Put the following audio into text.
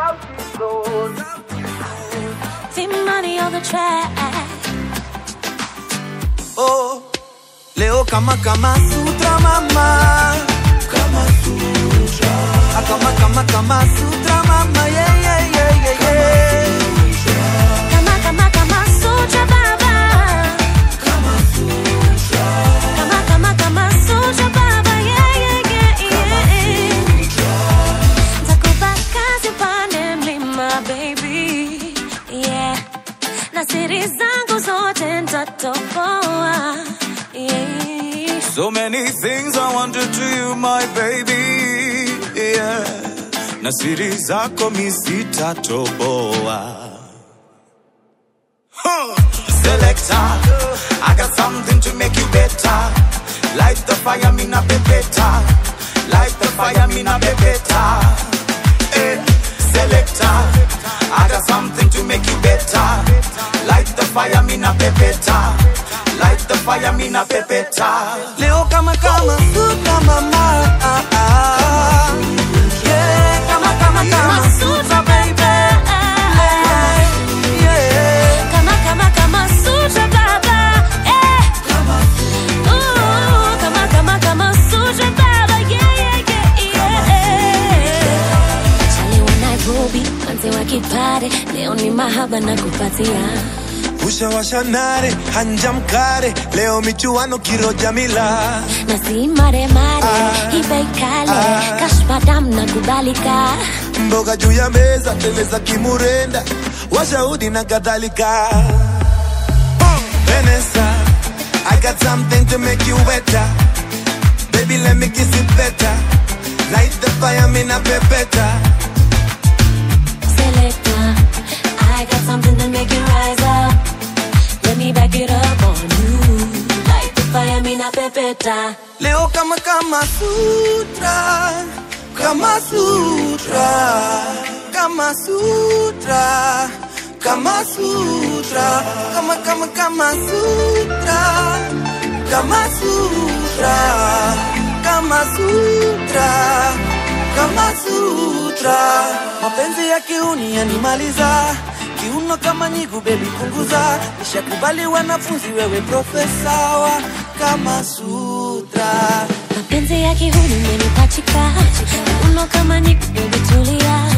See money on the track. oh, leo kama kama sutra mama kama sutra ah, kama kama kama sutra mama yeah yeah yeah yeah yeah Kama kama kama sutra baba. Kama kama kama sutra baba. Yeah yeah yeah yeah. Nitakupa kazi upande mlima baby. Yeah. Na siri zangu zote nitatoboa. Yeah. So many things I wanted to you, my baby. Yeah. Na siri zako mi sitatoboa. Huh. Selector, I got something to make you better. Light the fire, me na better. Light the fire, me na better. Eh. Selector, I got something to make you better. Light the fire, me na better. Light the fire, me na better. Leo kama kama sutra mama. Ah, ah. Yeah, kama kama kama sutra baby. Yeah. Kama kama kama sutra baba. Eh. Ooh, kama kama kama sutra baba. Yeah yeah yeah yeah. Chali wa Nairobi, manzi wa kipare, leo ni mahaba na kupatia. ushawasha nare hanja mkare leo michuano kiroja mila Na si mare mare, Ah. ibe kale, Ah. kashfa dam na kubalika. mboga juu ya meza teleza kimurenda washahudi na kadhalika Vanessa, I got something to make you wetter Baby, let me kiss it better Light the fire, me na pepeta Selector, I got something to make you rise up. Let me back it up on you. Light the fire, me na pepeta. Leo kama kama sutra, kama sutra, kama sutra, kama sutra, kama kama kama sutra, kama sutra, kama sutra, kama sutra. Mapenzi ya kiuni yanimaliza kiuno kama nyigu, bebi punguza. Nishakubali wanafunzi, wewe profesa wa kama sutra. Mapenzi ya kihuni umenipachika, uno kama nikubetulia.